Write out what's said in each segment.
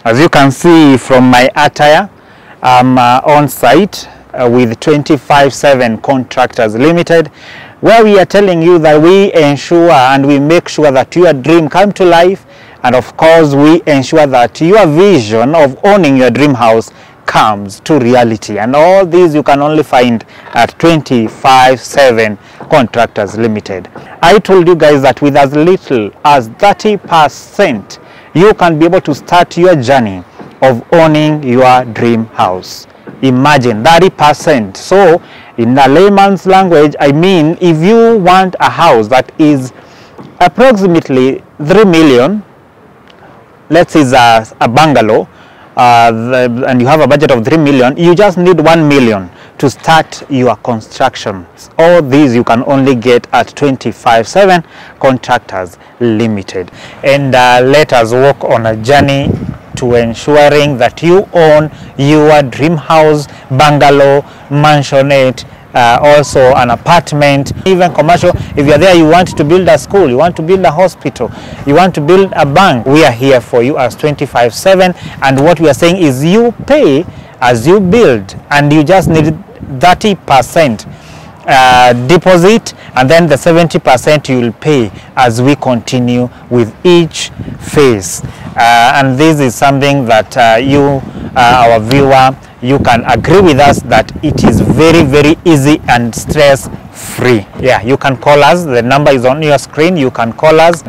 As you can see from my attire, I'm uh, on site uh, with 25/7 Contractors Limited, where we are telling you that we ensure and we make sure that your dream come to life, and of course we ensure that your vision of owning your dream house comes to reality. And all these you can only find at 25/7 Contractors Limited. I told you guys that with as little as 30% you can be able to start your journey of owning your dream house. Imagine 30%. So, in a layman's language, I mean, if you want a house that is approximately 3 million, let's say it's a, a bungalow, uh, the, and you have a budget of 3 million, you just need 1 million to start your construction. All these you can only get at 25/7 Contractors Limited. And uh, let us walk on a journey to ensuring that you own your dream house, bungalow, mansionette, uh, also an apartment, even commercial. If you're there, you want to build a school, you want to build a hospital, you want to build a bank, we are here for you as 25/7. And what we are saying is you pay as you build, and you just need 30 percent uh, deposit and then the 70% you will pay as we continue with each phase uh, and this is something that uh, you uh, our viewer you can agree with us that it is very very easy and stress free yeah you can call us the number is on your screen you can call us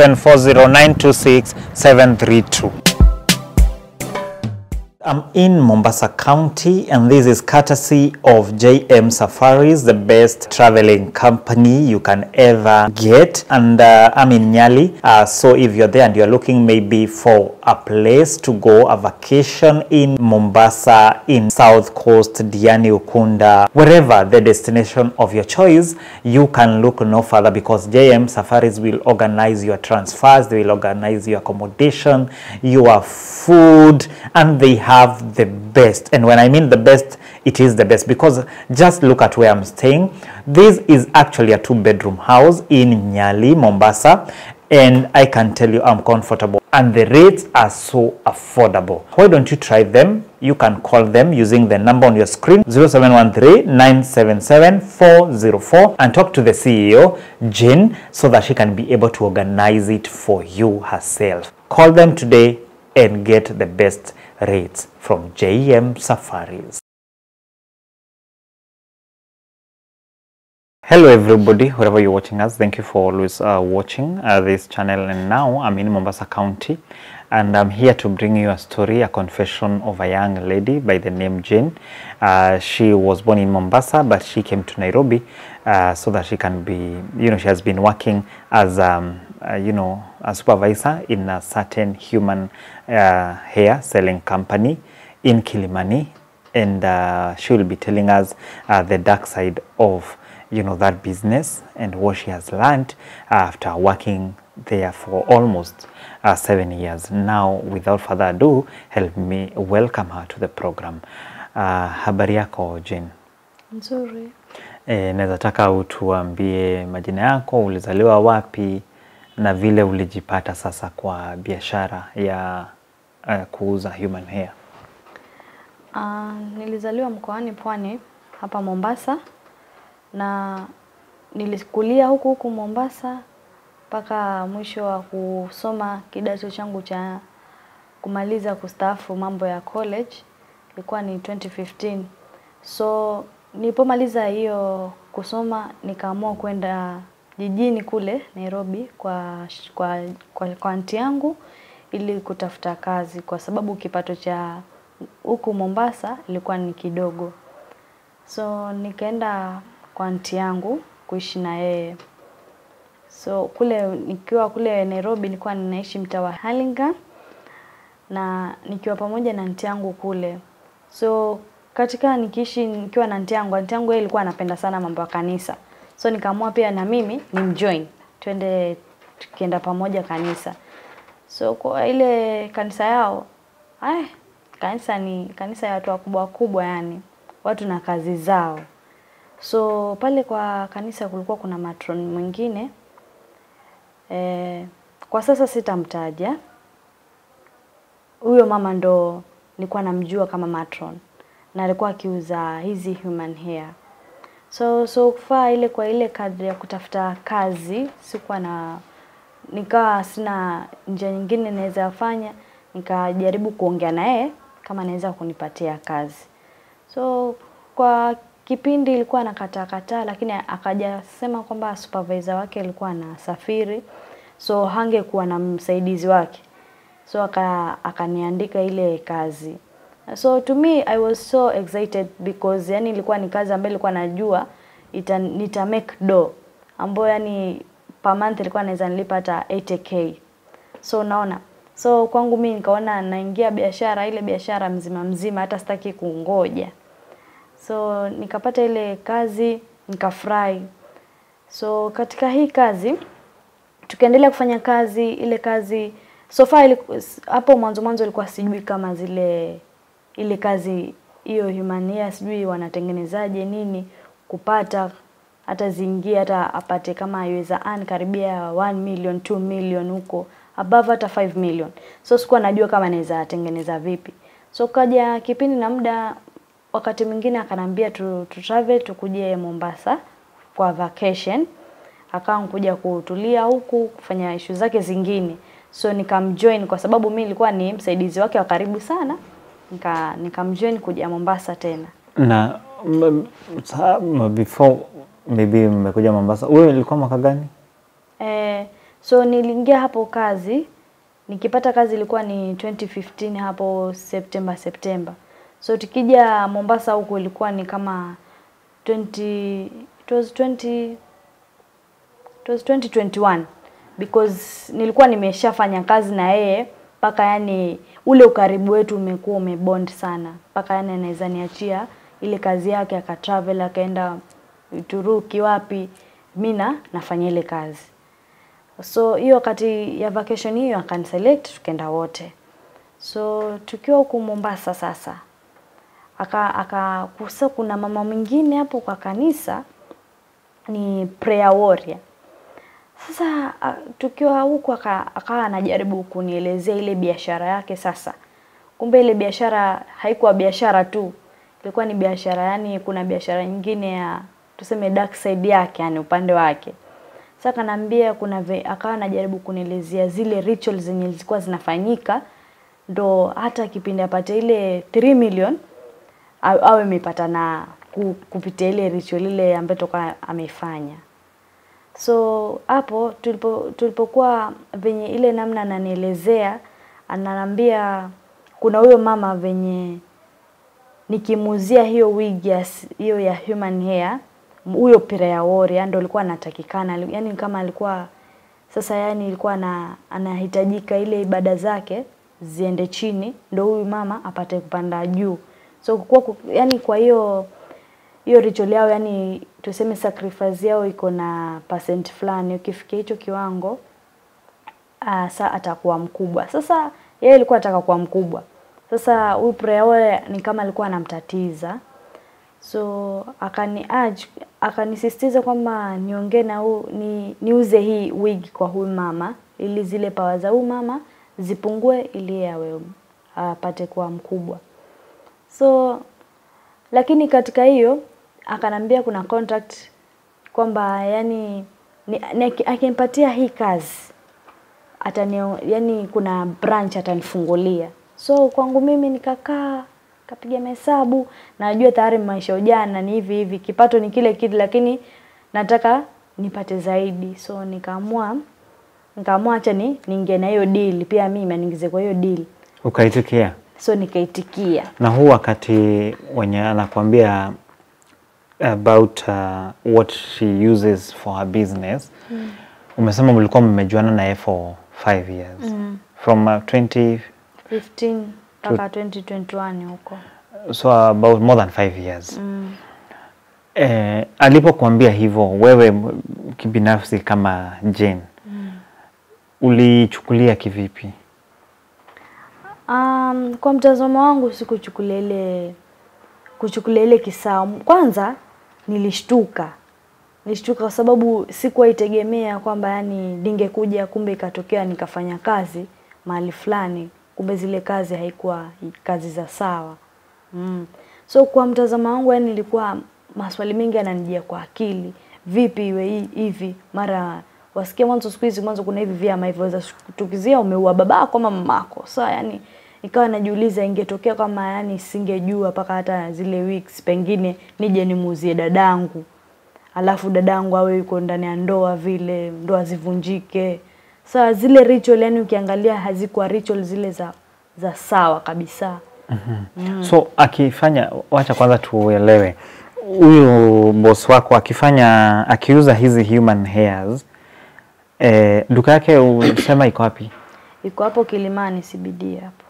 0740926732 I'm in Mombasa County and this is courtesy of JM Safaris, the best traveling company you can ever get. And uh, I'm in Nyali. Uh, so if you're there and you're looking maybe for a place to go, a vacation in Mombasa, in South Coast, Diani Ukunda, wherever the destination of your choice, you can look no further because JM Safaris will organize your transfers, they will organize your accommodation, your food, and they have the best. And when I mean the best, it is the best because just look at where I'm staying. This is actually a two bedroom house in Nyali, Mombasa. And I can tell you I'm comfortable and the rates are so affordable. Why don't you try them? You can call them using the number on your screen 0713-977-404 and talk to the CEO, Jane, so that she can be able to organize it for you herself. Call them today and get the best rates from JM Safaris. Hello everybody, wherever you're watching us, thank you for always uh, watching uh, this channel and now I'm in Mombasa County and I'm here to bring you a story, a confession of a young lady by the name Jane. Uh, she was born in Mombasa but she came to Nairobi uh, so that she can be, you know, she has been working as, um, uh, you know, a supervisor in a certain human uh, hair selling company in Kilimani and uh, she will be telling us uh, the dark side of you know that business and what she has learned after working there for almost uh, seven years now without further ado help me welcome her to the program uh, habari yako Jane Nzuri. e, naweza taka utuambie majina yako ulizaliwa wapi na vile ulijipata sasa kwa biashara ya uh, kuuza human hair Uh, nilizaliwa mkoani Pwani hapa Mombasa na nilikulia huku huku Mombasa mpaka mwisho wa kusoma kidato changu cha kumaliza kustaafu mambo ya college ilikuwa ni 2015. So nilipomaliza hiyo kusoma nikaamua kwenda jijini kule Nairobi kwa kwa kwa, kwa anti yangu ili kutafuta kazi kwa sababu kipato cha huku Mombasa ilikuwa ni kidogo. So nikaenda kwa anti yangu kuishi na yeye. So kule nikiwa kule Nairobi nilikuwa ninaishi mtaa wa Hurlingham na nikiwa pamoja na anti yangu kule. So katika nikiishi nikiwa na anti yangu, anti yangu yeye alikuwa anapenda sana mambo ya kanisa. So nikaamua pia na mimi nimjoin. Twende tukienda pamoja kanisa. So kwa ile kanisa yao, ay, kanisa ni kanisa ya watu wakubwa wakubwa yani, watu na kazi zao. So pale kwa kanisa kulikuwa kuna matron mwingine e, kwa sasa sitamtaja. huyo mama ndo nilikuwa namjua kama matron na alikuwa akiuza hizi human hair. So so kufaa ile kwa ile kadri ya kutafuta kazi sikuwa na nikawa sina njia nyingine naweza fanya, nikajaribu kuongea na yeye kama anaweza kunipatia kazi. So kwa kipindi ilikuwa nakataa kataa, lakini akaja sema kwamba supervisor wake alikuwa anasafiri, so hangekuwa na msaidizi wake, so aka akaniandika ile kazi. So to me I was so excited because yani ilikuwa ni kazi ambayo ilikuwa najua ita, nita make do ambayo yani per month ilikuwa naweza nilipa hata 80k. So unaona, so kwangu mimi nikaona naingia biashara ile biashara mzima mzima, hata sitaki kungoja. So nikapata ile kazi nikafurahi. So katika hii kazi tukaendelea kufanya kazi ile kazi so far iliku- hapo mwanzo mwanzo ilikuwa sijui kama zile ile kazi hiyo human hair sijui wanatengenezaje nini kupata hata ziingie hata apate kama iweza earn karibia 1 million 2 million huko above hata 5 million so sikuwa najua kama naweza tengeneza vipi so kaja kipindi na muda wakati mwingine akanambia tu, tu travel tukuje Mombasa kwa vacation akawa kuja kutulia huku kufanya issue zake zingine so nikamjoin kwa sababu mi nilikuwa ni msaidizi wake wa karibu sana nika nikamjoin kuja Mombasa tena Na m- sa- m- before maybe mmekuja Mombasa, wewe ilikuwa mwaka gani? Eh, so niliingia hapo kazi, nikipata kazi ilikuwa ni 2015 hapo September September. So tukija Mombasa huku ilikuwa ni kama 20 it was 20 it was 2021 because nilikuwa nimeshafanya kazi na yeye mpaka yani ule ukaribu wetu umekuwa umebond sana mpaka yani anaweza niachia ile kazi yake akatravel akaenda Uturuki wapi mi na nafanya ile kazi so hiyo wakati ya vacation hiyo akaniselect tukaenda wote so tukiwa huku Mombasa sasa aka aka kusa kuna mama mwingine hapo kwa kanisa ni prayer warrior sasa a- tukiwa huku aka- akawa anajaribu kunielezea ile biashara yake sasa. Kumbe ile biashara haikuwa biashara tu, ilikuwa ni biashara yani, kuna biashara nyingine ya tuseme dark side yake, yani upande wake. Sasa kanambia kuna ve, akawa anajaribu kunielezea zile rituals zenye zilikuwa zinafanyika, ndo hata kipindi apate ile 3 million a- awe amepata na ku- kupitia ile ritual ile ambayo toka ameifanya. So hapo tulipo tulipokuwa venye ile namna ananielezea, ananiambia kuna huyo mama venye nikimuuzia hiyo wig ya s- hiyo ya human hair, huyo prayer warrior ndo alikuwa anatakikana, yani kama alikuwa sasa, yani ilikuwa na anahitajika ile ibada zake ziende chini, ndo huyu mama apate kupanda juu. So kwa, yani kwa hiyo hiyo ritual yao yani tuseme sacrifice yao iko na percent fulani ukifikia hicho kiwango uh, sa atakuwa mkubwa sasa yeye alikuwa anataka kuwa mkubwa sasa huyu prayer warrior ni kama alikuwa anamtatiza so akani urge akanisisitiza kwamba niongee na huu ni niuze hii wig kwa huyu mama ili zile pawa za huyu mama zipungue ili yeye awe apate kuwa mkubwa so lakini katika hiyo akanambia kuna contract kwamba yani ni, ni, akinipatia hii kazi atani yani kuna branch atanifungulia so kwangu mimi nikakaa kapiga mahesabu najua tayari maisha ya ujana ni hivi hivi kipato ni kile kile lakini nataka nipate zaidi so nikaamua nikaamua acha ni niingie na hiyo deal pia mimi aniingize kwa hiyo deal Ukaitikia? so nikaitikia Na huu wakati wenye anakuambia about uh, what she uses for her business mm. umesema mlikuwa mmejuana naye for five years mm. from uh, 20 15 mpaka 2021 huko so about more than five years mm. eh, alipokuambia hivyo wewe m- kibinafsi kama Jane mm. ulichukulia kivipi? Um, kwa mtazamo wangu sikuchukulia ile kuchukulia ile kisawa. Kwanza nilishtuka, nilishtuka kwa sababu sikuwa itegemea kwamba yani ningekuja, kumbe ikatokea nikafanya kazi mahali fulani kumbe zile kazi haikuwa kazi za sawa mm. so kwa mtazamo wangu yani nilikuwa maswali mengi yananijia kwa akili vipi iwe hi- hivi mara wasikia mwanzo siku hizi mwanzo kuna hivi vyama hivyo za kutukizia umeua babako ama mamako so yani ikawa najiuliza ingetokea kama yani singejua mpaka hata zile weeks pengine nije nimuuzie dadangu alafu dadangu awe yuko ndani ya ndoa vile ndoa zivunjike sawa zile ritual yani ukiangalia hazikuwa ritual zile za za sawa kabisa So akifanya, wacha kwanza tuelewe, huyu boss wako akifanya, akiuza hizi human hairs eh, duka yake usema iko wapi? iko hapo Kilimani CBD hapo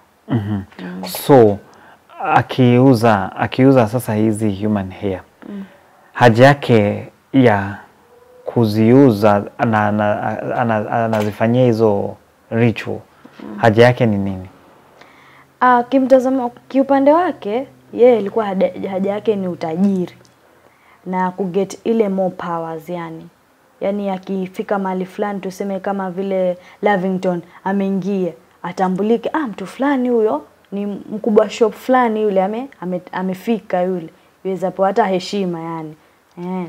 So akiuza akiuza sasa hizi human hair haja yake ya kuziuza ana- ana- ana- anazifanyia hizo ritual haja yake ni nini? Ah, kimtazamo kiupande wake yeye ilikuwa haja haja yake ni utajiri na kuget ile more powers yani yani akifika mahali fulani tuseme kama vile Lavington ameingia atambulike ah mtu fulani huyo ni mkubwa shop fulani yule ame, ame, amefika yule iwezapo hata heshima yani eh.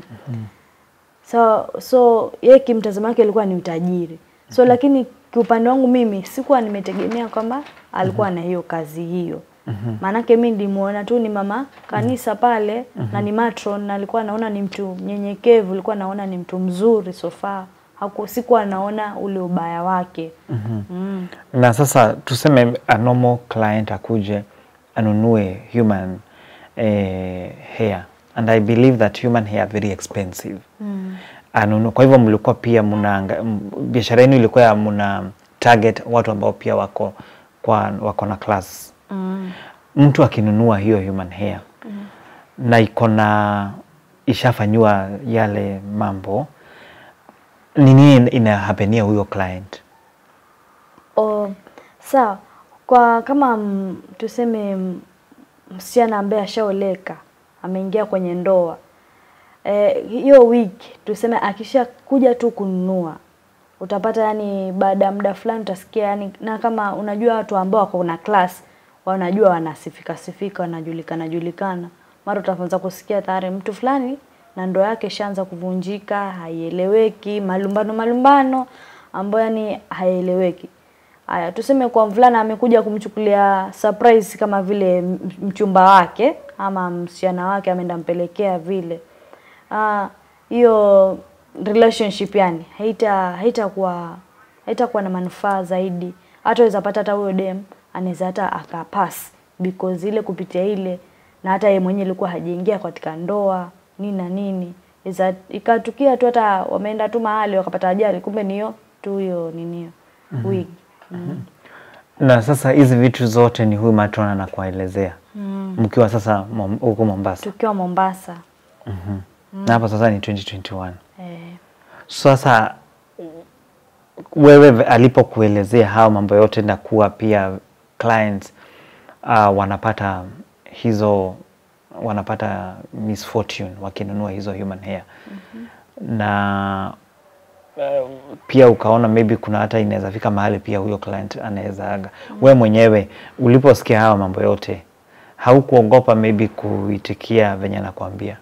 so so yeye kimtazamo wake ilikuwa ni utajiri so lakini kiupande wangu mimi sikuwa nimetegemea kwamba alikuwa na hiyo kazi hiyo maanake mi nilimuona tu ni mama kanisa pale na ni matron na alikuwa naona ni mtu mnyenyekevu alikuwa naona ni mtu mzuri sofa haku sikuwa naona ule ubaya wake mm. Na sasa tuseme a normal client akuje anunue human eh, hair and I believe that human hair are very expensive Mm. anunu. Kwa hivyo mlikuwa pia mna biashara yenu ilikuwa ya mna target watu ambao pia wako kwa wako na class. Mm. Mtu akinunua hiyo human hair na iko na ishafanyiwa yale mambo, ni nini inahapenia huyo client? O, sawa kwa kama m, tuseme m, msichana ambaye ashaoleka ameingia kwenye ndoa Eh, hiyo wiki tuseme akisha kuja tu kununua utapata yani baada ya muda fulani utasikia yani na kama unajua watu ambao wako na class wanajua wanasifika sifika wanajulikana julikana mara utaanza kusikia tayari mtu fulani na ndoa yake ishaanza kuvunjika haieleweki malumbano malumbano ambayo yani haieleweki Aya, tuseme kwa mvulana amekuja kumchukulia surprise kama vile m- mchumba wake ama msichana wake ameenda mpelekea vile. Ah, hiyo relationship yani haita haitakuwa haitakuwa na manufaa zaidi. Hata waweza pata hata huyo dem anaweza hata akapass because ile kupitia ile na hata yeye mwenyewe alikuwa hajaingia katika ndoa nini na nini. Iza ikatukia tu hata wameenda tu mahali wakapata ajali kumbe ni hiyo tu hiyo nini hiyo wig. Mm. Na sasa hizi vitu zote ni huyu matron anakuelezea Mm. mkiwa sasa Mom- huko Mombasa Tukiwa Mombasa. na hapa sasa ni 2021. Eh, Sasa wewe v- alipokuelezea hayo mambo yote na kuwa pia clients uh, wanapata hizo wanapata misfortune wakinunua hizo human hair na uh, pia ukaona maybe kuna hata inaweza fika mahali pia huyo client anaweza aga. We mwenyewe uliposikia hayo mambo yote haukuogopa maybe kuitikia venye anakuambia?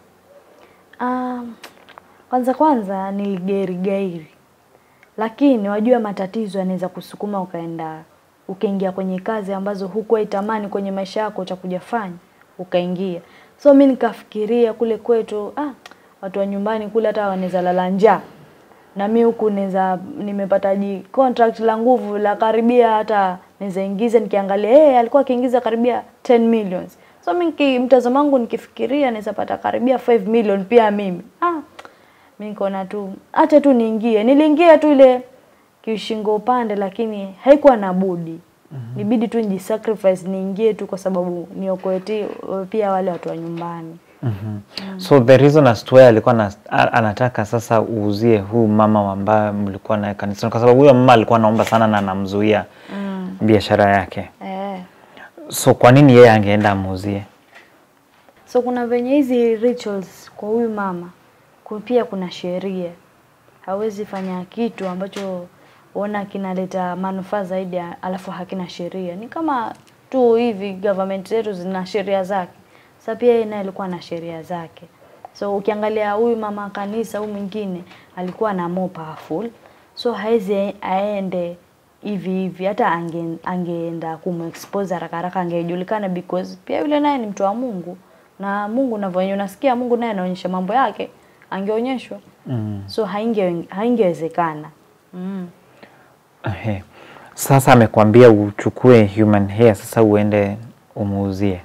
Um, kwanza kwanza niligerigairi, lakini wajua matatizo yanaweza kusukuma ukaenda ukaingia kwenye kazi ambazo hukuwa itamani kwenye maisha yako utakuja fanya ukaingia. So mi nikafikiria kule kwetu, ah, watu wa nyumbani kule hata wanaweza lala njaa na mi huku naweza nimepata ji contract la nguvu la karibia hata naweza ingiza nikiangalia hey, alikuwa akiingiza karibia 10 millions so mi niki- mtazamo wangu nikifikiria naweza pata karibia 5 million pia mimi ah, mi nikaona tu acha tu niingie niliingia tu ile kishingo upande lakini haikuwa na budi nibidi tu nijisacrifice niingie tu kwa sababu niokoe ti- pia wale watu wa nyumbani So the reason as to why alikuwa na, a- anataka sasa uuzie huu mama ambaye mlikuwa naye kanisani, kwa sababu huyo mama alikuwa anaomba sana na anamzuia mm. biashara yake. eh. So kwa nini yeye angeenda amuuzie? So kuna venye hizi rituals kwa huyu mama ku- pia kuna sheria, hawezi fanya kitu ambacho ona kinaleta manufaa zaidi ya- alafu hakina sheria. Ni kama tu hivi government zetu zina sheria zake. Sasa pia yeye naye alikuwa na sheria zake. So ukiangalia huyu mama kanisa huyu mwingine alikuwa na more powerful. So hawezi aende hivi hivi hata ange, angeenda kumexpose haraka haraka angejulikana because pia yule naye ni mtu wa Mungu na Mungu unavyoonyesha unasikia Mungu naye anaonyesha mambo yake angeonyeshwa. Mm. So hainge haingewezekana. Mm. Ehe. Sasa amekwambia uchukue human hair sasa uende umuuzie.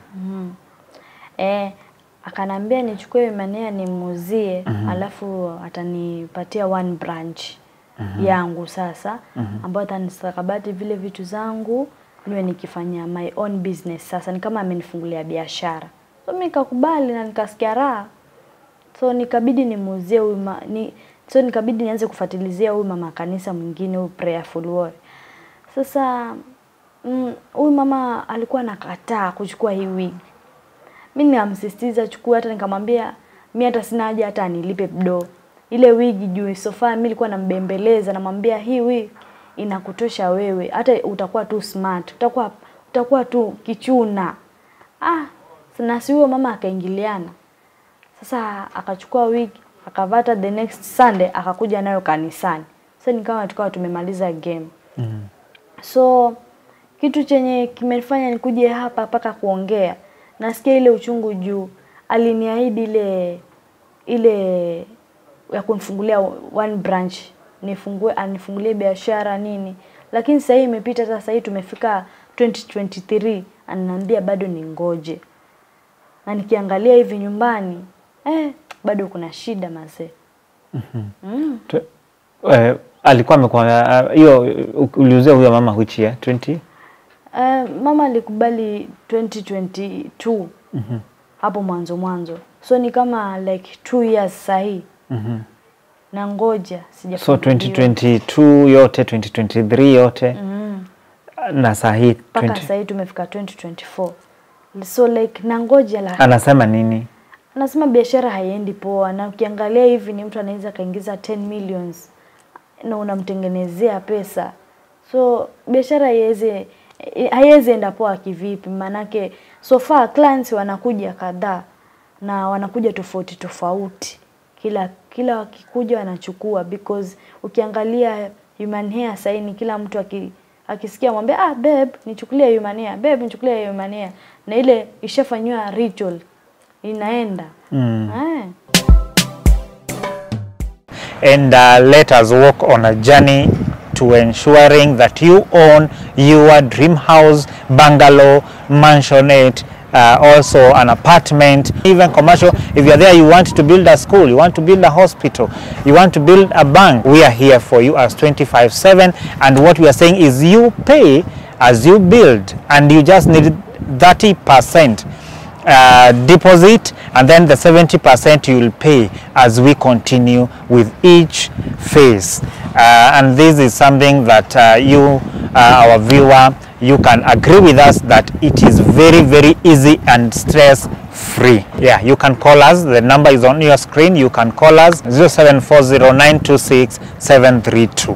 Eh, akanambia nichukue manea nimuuzie alafu atanipatia one branch yangu sasa ambayo atanistakabati vile vitu zangu niwe nikifanya my own business sasa ni kama amenifungulia biashara so mimi nikakubali na nikasikia raha so nikabidi nimuuzie huyu ma- ni so nikabidi nianze kufuatilizia huyu mama kanisa mwingine huyu prayerful warrior sasa mm, huyu mama alikuwa anakataa kuchukua hii wig mi nikamsisitiza chukua, hata nikamwambia mi hata sina haja hata anilipe do ile wigi juu sofa. Mi nilikuwa nambembeleza, namwambia hii wig inakutosha wewe, hata utakuwa tu smart, utakuwa utakuwa tu kichuna. Ah, na si huyo mama akaingiliana sasa, akachukua wig akavata, the next Sunday akakuja nayo kanisani. Sasa ni kama tukawa tumemaliza game Mm. So kitu chenye kimenifanya nikuje hapa mpaka kuongea, nasikia ile uchungu juu aliniahidi ile ile ya kunifungulia one branch nifungue anifungulie biashara nini, lakini sasa hii imepita. Sasa hii tumefika 2023 ananiambia bado ningoje, na nikiangalia hivi nyumbani eh, bado kuna shida mazee. mm. Tu- eh, alikuwa amekwambia uh, hiyo uh, uliuzia huyo mama which year 20 Uh, mama alikubali 2022 hapo mwanzo mwanzo, so ni kama like two years sahii Mhm. na ngoja so sijafunguliwa. 2022 yote 2023 yote Mm. na saa hii mpaka 20 sahii tumefika 2024 so like na ngoja la anasema nini anasema biashara haiendi poa, na ukiangalia hivi ni mtu anaweza akaingiza 10 millions na unamtengenezea pesa, so biashara haiwezi haiwezi enda poa kivipi? Maanake so far clients wanakuja kadhaa na wanakuja tofauti tofauti, kila kila wakikuja wanachukua, because ukiangalia human hair sasa ni kila mtu aki, akisikia mwambie ah, babe nichukulie human hair, babe nichukulie human hair, na ile ishafanywa ritual inaenda mm. eh. and uh, let us walk on a journey to ensuring that you own your dream house, bungalow, mansionette, uh, also an apartment, even commercial. If you're there, you want to build a school, you want to build a hospital, you want to build a bank, we are here for you as 25-7. And what we are saying is you pay as you build and you just need 30% uh, deposit and then the 70% you will pay as we continue with each phase uh, and this is something that uh, you uh, our viewer you can agree with us that it is very very easy and stress free yeah you can call us the number is on your screen you can call us 0740926732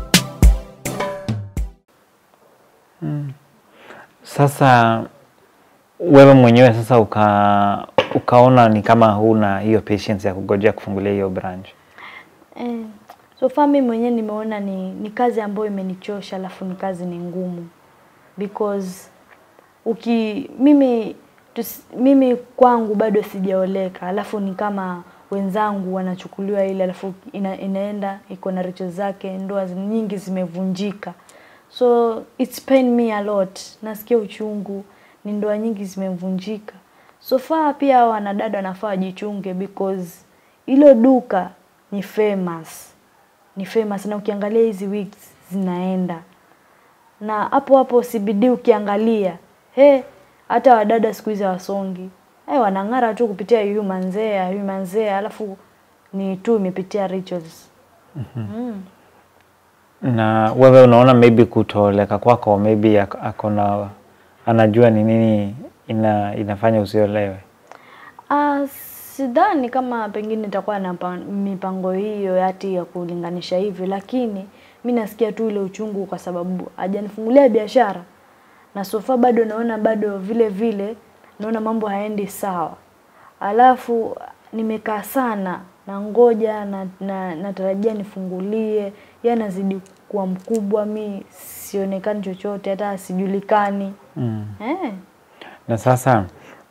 sasa wewe mwenyewe sasa uka, ukaona ni kama huna hiyo patience ya kugojea kufungulia hiyo branch Eh, so far mimi mwenyewe nimeona ni, ni kazi ambayo imenichosha, alafu ni kazi ni ngumu because uki mimi tus, mimi kwangu bado sijaoleka, alafu ni kama wenzangu wanachukuliwa ile, alafu ina, inaenda iko na richo zake, ndoa zi- nyingi zimevunjika, so it's pain me a lot, nasikia uchungu, ni ndoa nyingi zimevunjika. So far pia wanadada wanafaa wajichunge because hilo duka ni famous, ni famous na ukiangalia hizi wigs zinaenda na hapo hapo CBD ukiangalia he, hata wadada siku hizi wasongi hey, wanang'ara tu kupitia human hair, human hair, alafu ni tu imepitia rituals. mm. na wewe unaona maybe kutoleka kwako maybe ak- akona anajua ni nini ina, inafanya usiolewe Ah, sidhani kama pengine itakuwa na pa- mipango hiyo hati ya kulinganisha hivi, lakini mi nasikia tu ile uchungu kwa sababu hajanifungulia biashara na sofa bado naona bado vile vile naona mambo haendi sawa alafu nimekaa sana na ngoja na, na, natarajia nifungulie yeye anazidi kuwa mkubwa mi sionekani chochote hata sijulikani Mm. eh. Na sasa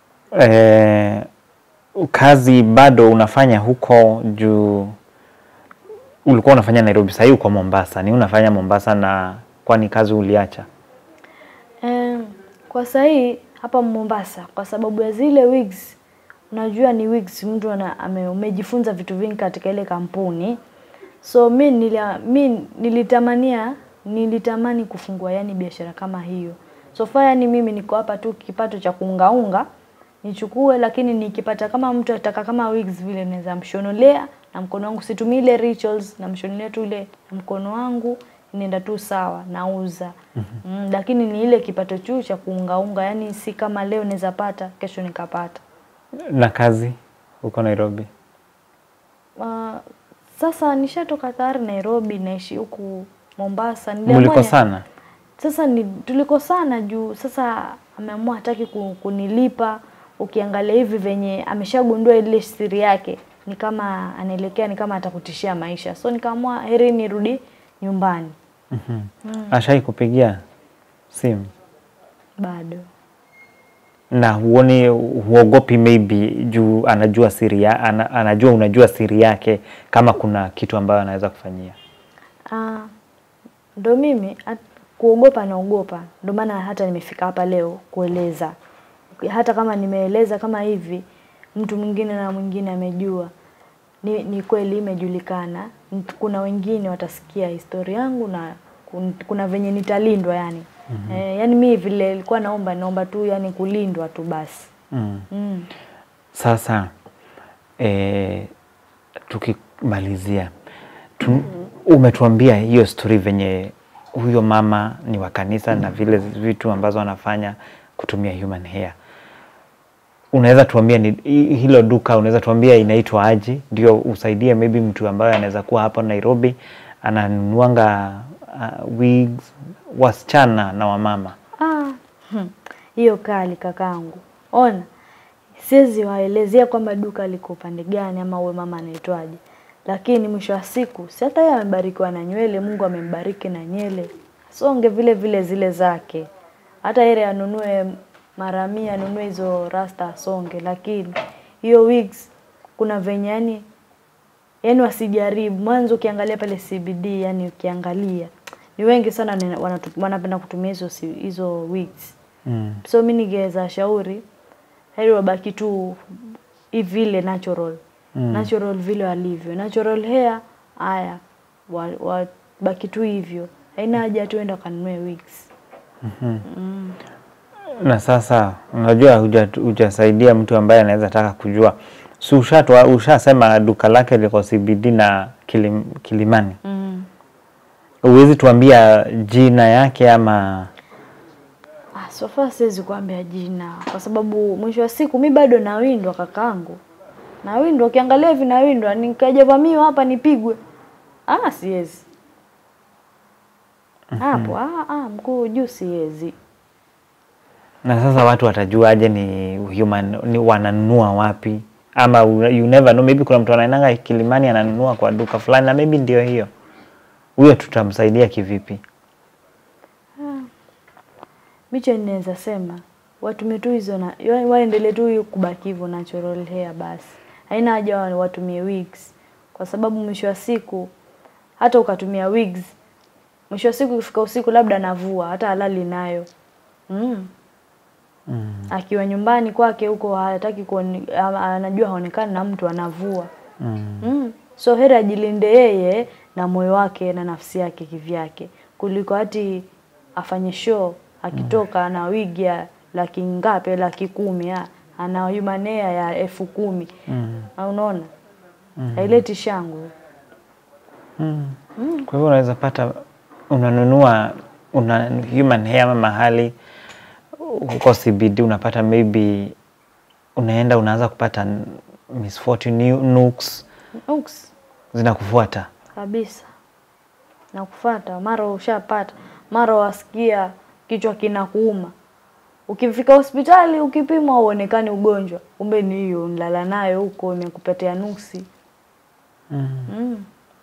eh, kazi bado unafanya huko juu ulikuwa unafanya Nairobi, sahii uko Mombasa. Ni unafanya Mombasa na kwani kazi uliacha? Em, kwa sahii hapa Mombasa kwa sababu ya zile wigs, unajua ni wigs, mtu ana, ame, umejifunza vitu vingi katika ile kampuni, so mi, nilia, mi nilitamania nilitamani kufungua yani biashara kama hiyo. So far yani mimi niko hapa tu kipato cha kuungaunga nichukue, lakini nikipata kama mtu ataka kama wigs vile naweza mshonolea na mkono wangu, situmii ile rituals, namshonolea tu ile na mkono wangu inaenda tu sawa, nauza mm, lakini ni ile kipato tu cha kuungaunga, yani si kama leo naweza pata kesho nikapata. Na kazi huko Nairobi? Uh, sasa nishatoka tayari Nairobi, naishi huku Mombasa. Niliamua Muliko ya- sana? Sasa ni tulikosana juu sasa ameamua hataki ku- kunilipa. Ukiangalia hivi venye ameshagundua ile siri yake, ni kama anaelekea, ni kama atakutishia maisha, so nikaamua heri nirudi nyumbani. mm Ashai kupigia simu Bado na huoni, huogopi maybe juu anajua siri ya, ana, anajua unajua siri yake, kama kuna kitu ambayo anaweza kufanyia? Ah, ndo mimi at, kuogopa naogopa, ndo maana hata nimefika hapa leo kueleza. Hata kama nimeeleza kama hivi, mtu mwingine na mwingine amejua, ni, ni kweli imejulikana. Nt- Kuna wengine watasikia historia yangu na kun- kuna venye nitalindwa yani. Mm-hmm. Eh, yani mi vile nilikuwa naomba naomba tu yani kulindwa tu basi. mm. Mm. Sasa e, tukimalizia tu, umetuambia hiyo story venye huyo mama ni wa kanisa na vile vitu ambazo anafanya kutumia human hair. Unaweza tuambia ni hi- hilo duka, unaweza tuambia inaitwa aje, ndio usaidie maybe mtu ambaye anaweza kuwa hapa Nairobi ananunuanga uh, wigs wasichana na wamama. Ah, hmm, hiyo kali kakangu. Ona, siwezi waelezea kwamba duka liko upande gani ama uwe mama anaitwaje, lakini mwisho wa siku si hata yeye amebarikiwa na nywele, Mungu amembariki na nywele, songe vile vile zile zake. Hata yeye anunue mara mia, anunue hizo rasta asonge, lakini hiyo wigs kuna venye yani yani wasijaribu mwanzo. Ukiangalia pale CBD, yani ukiangalia ni wengi sana wana- wanatu- wanapenda kutumia hizo si- hizo wigs. Mm. So mi ningeweza shauri heri wabaki tu hivi vile natural Mm. natural vile walivyo natural hair. Haya, wa- wabaki tu hivyo, haina haja tuenda kanunue wigs. Mm. na sasa unajua huja- hujasaidia mtu ambaye anaweza taka kujua si ushatwa ushasema duka lake liko CBD na kilim, Kilimani Mm. huwezi tuambia jina yake ama Ah, so far siwezi kuambia jina kwa sababu mwisho wa siku mi bado nawindwa kakangu, nawindwa. Ukiangalia hivi nawindwa, nikaja vamiwa hapa nipigwe, ah, siwezi hapo. Ah, ah, mkuu juu siwezi. na sasa watu watajuaje ni human ni wananunua wapi ama you you never know maybe kuna mtu anaendanga Kilimani ananunua kwa duka fulani na maybe ndio hiyo huyo tutamsaidia kivipi Micho ninaweza sema watumie tu hizo na yaani waendelee tu hiyo kubaki hivyo natural hair basi, haina haja wa- watumie wigs, kwa sababu mwisho wa siku hata ukatumia wigs, mwisho wa siku ikifika usiku labda anavua hata halali nayo mm. mm. Akiwa nyumbani kwake huko hataki kuone, ama anajua haonekani na mtu anavua Mm. mm. So heri ajilinde yeye na moyo wake na nafsi yake kivyake, kuliko hati afanye show akitoka ana wigi ya laki ngapi, laki kumi, ah, ana human hair ya elfu kumi Mm. Ah, unaona haileti shangwe. Mm. Kwa hivyo unaweza pata unanunua una human hair ama mahali huko CBD unapata maybe unaenda unaanza kupata n- misfortune nu- nooks Uks, zinakufuata. kabisa na kufata, mara ushapata, mara wasikia kichwa kinakuuma. Ukifika hospitali ukipimwa uonekani ugonjwa, kumbe ni hiyo nilala nayo huko imekupetea nuksi. Mm.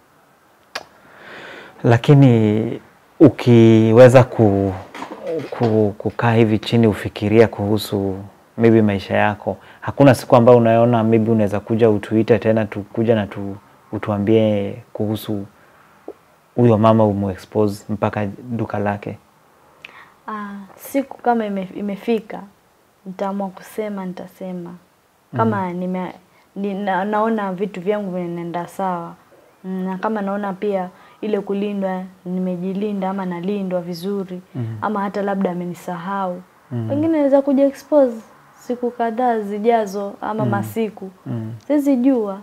Lakini ukiweza ku, ku, kukaa hivi chini ufikiria kuhusu maybe maisha yako, hakuna siku ambayo unaona maybe unaweza kuja utuite tena tukuja na tu, utuambie kuhusu huyo mama umuexpose mpaka duka lake? Ah, siku kama ime, imefika nitaamua kusema, nitasema kama nime, ni, na, naona vitu vyangu vinaenda sawa Mm, na kama naona pia ile kulindwa nimejilinda ama nalindwa vizuri ama hata labda amenisahau pengine naweza kuja expose siku kadhaa zijazo ama masiku siwezi jua.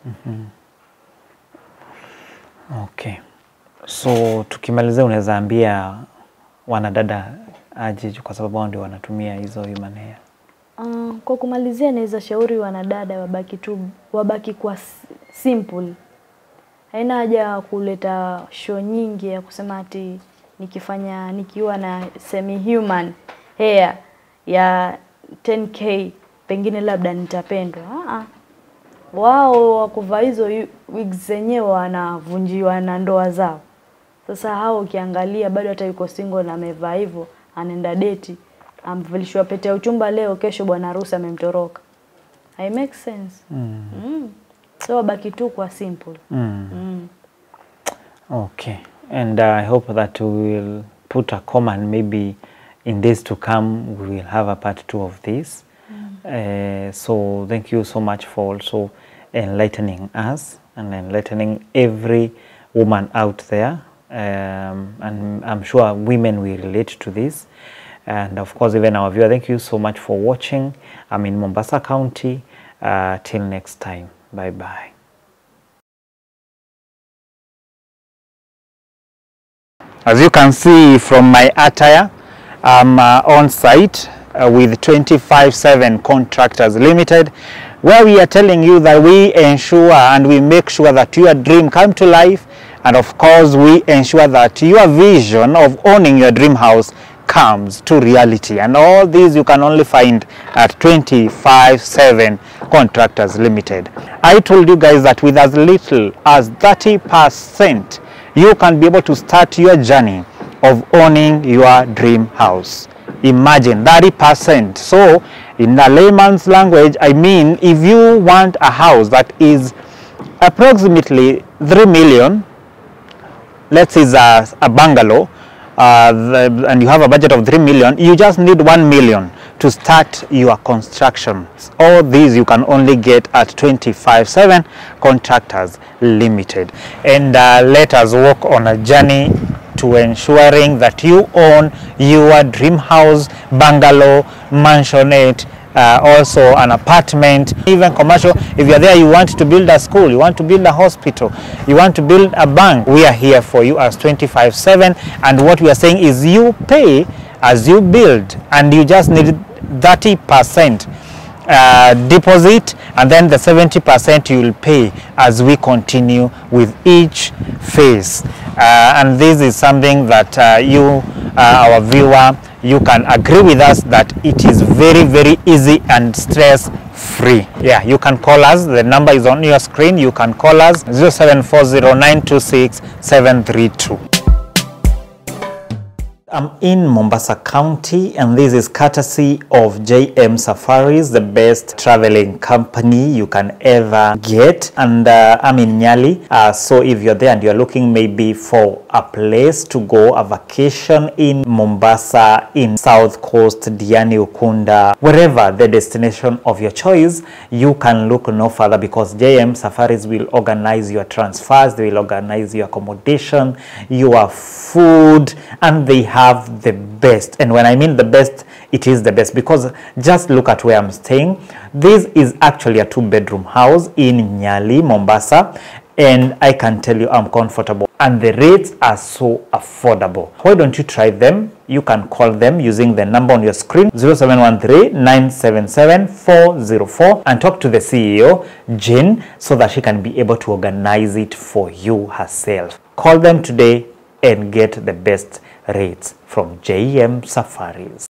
Okay. So tukimalizia, unaweza ambia wanadada aje, kwa sababu wao ndio wanatumia hizo human hair? Uh, kwa kumalizia naweza shauri wanadada wabaki tu wabaki kwa s- simple. Haina haja ya kuleta show nyingi ya kusema ati nikifanya nikiwa na semi human hair ya 10k pengine labda nitapendwa. Ah ah. Wao wakuvaa hizo yu- wigs zenyewe wanavunjiwa na ndoa zao. Sasa hao ukiangalia bado hata yuko single na amevaa hivyo, anaenda deti, amvalishwa pete ya uchumba leo, kesho bwana harusi amemtoroka. I make sense. Mm. Mm. So wabaki tu kwa simple. Mm. Mm. Okay. And uh, I hope that we will put a comment maybe in days to come we will have a part two of this. Uh, so thank you so much for also enlightening us and enlightening every woman out there. Um, and I'm sure women will relate to this. And of course, even our viewer, thank you so much for watching. I'm in Mombasa County. Uh, till next time. Bye bye. As you can see from my attire, I'm uh, on site uh, with 25/7 Contractors Limited, where we are telling you that we ensure and we make sure that your dream come to life, and of course we ensure that your vision of owning your dream house comes to reality. And all these you can only find at 25/7 Contractors Limited. I told you guys that with as little as 30 percent you can be able to start your journey of owning your dream house. Imagine 30%. So, in a layman's language, I mean, if you want a house that is approximately 3 million, let's say it's a, a bungalow, uh, the, and you have a budget of 3 million, you just need 1 million to start your construction. All these you can only get at 25/7 Contractors Limited. And uh, let us walk on a journey to ensuring that you own your dream house, bungalow, mansionette, uh, also an apartment, even commercial. If you're there, you want to build a school, you want to build a hospital, you want to build a bank, we are here for you as 25/7. And what we are saying is you pay as you build, and you just need 30 percent uh, deposit and then the 70% you will pay as we continue with each phase uh, and this is something that uh, you uh, our viewer you can agree with us that it is very very easy and stress free yeah you can call us the number is on your screen you can call us 0740926732 I'm in Mombasa County and this is courtesy of JM Safaris, the best traveling company you can ever get. And uh, I'm in Nyali. Uh, so if you're there and you're looking maybe for a place to go, a vacation in Mombasa, in South Coast, Diani, Ukunda, wherever the destination of your choice, you can look no further because JM Safaris will organize your transfers, they will organize your accommodation, your food, and they have the best. And when I mean the best, it is the best because just look at where I'm staying. This is actually a two bedroom house in Nyali, Mombasa. and I can tell you I'm comfortable and the rates are so affordable. Why don't you try them? You can call them using the number on your screen 0713-977-404 and talk to the CEO, Jane, so that she can be able to organize it for you herself. Call them today and get the best rates from JM Safaris.